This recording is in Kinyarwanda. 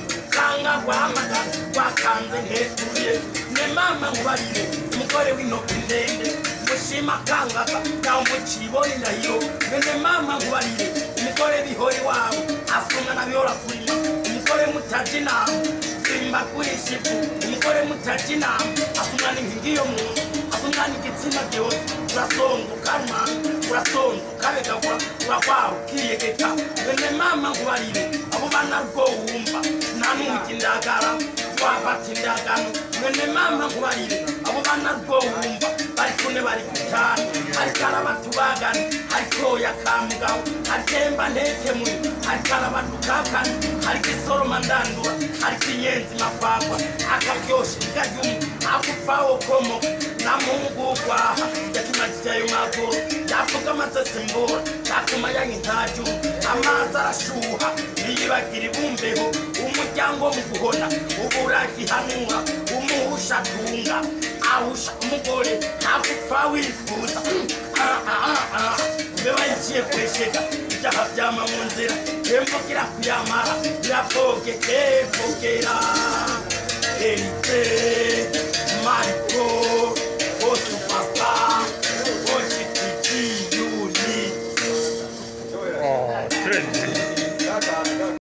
muganga wamaga wakanze nteguye ne mama nkubarire umugore w'intoki ndende mushima kangaga nawe mukibone ndahiro ne mama nkubarire umugore bihora iwabo afunga nabihora kurima umugore mutarya inama simba kuri shifu umugore mutarya inama afunga n'impingi yo mu nzu afunga n'igitsina byose urasongukanwa urasonzukabegagura uragwara ukiyegeka ne mama nkubarire abo bana rwo wumva nta n'umuti ndagara wafata indagano mwene mama nkubarire abo bana rwo wumva bari kune bari gutana ariko arabatubagana ariko yakamugabo atemba ntekemuri ariko arabatukakana ariko isoroma ndandura ariko inyenzi makwagwa akaryoshe ikaryumwe akupfawo komo na mungu kwaha yakimajijayo mwagoro yavuga amasese mbora yatuma yanywa intajyu amazi arashuha niyibagira ibumbeho umuryango mu guhona uburagihanura umuhusha atunga ahusha umugore ntagupfa wifuza mbeba yaciye kwesheka ibyaha byama mu nzira yembukira kuyamara birabwogekebwogera erite